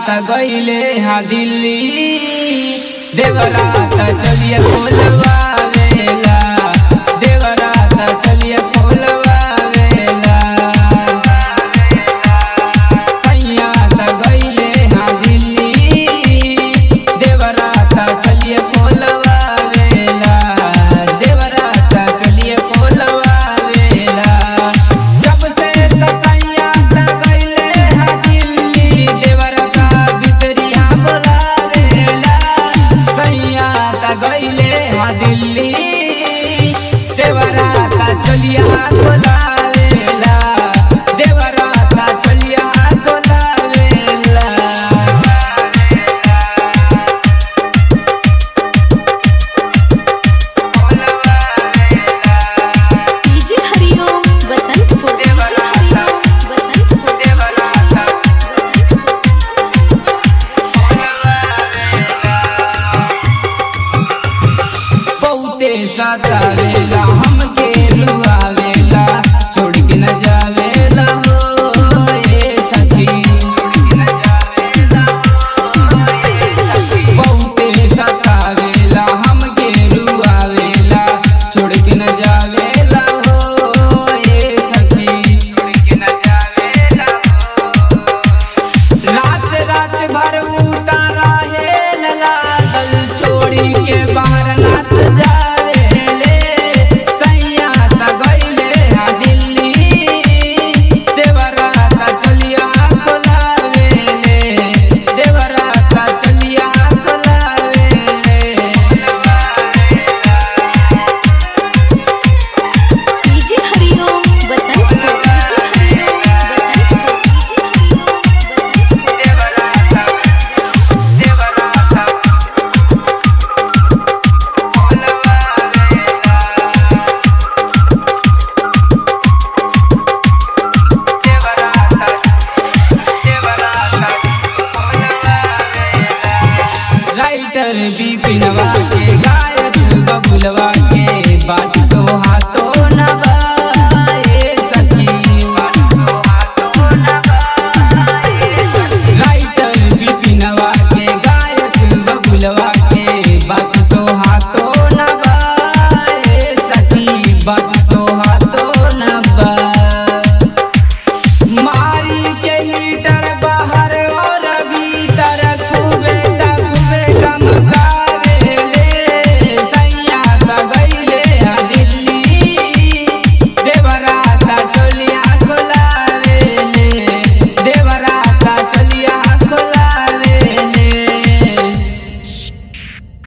त गईले हा दिल्ली देवरात चलिए खोलवा वेला देवरात चलिए खोलवा वेला सैया त गईले हा दिल्ली देवरात चलिए खोलवा वेला देवरात चलिए खोलवा वेला जब से सैया त गईले हा दिल्ली देवरात भितरिया बोलावेला सैया त गईले हा दिल्ली देवरात चलिया खोलावेला देवरात चलिया खोलावेला डीजे हरिओम बसंतपुर डीजे हरिओम बसंतपुर बहुते सतावेला हम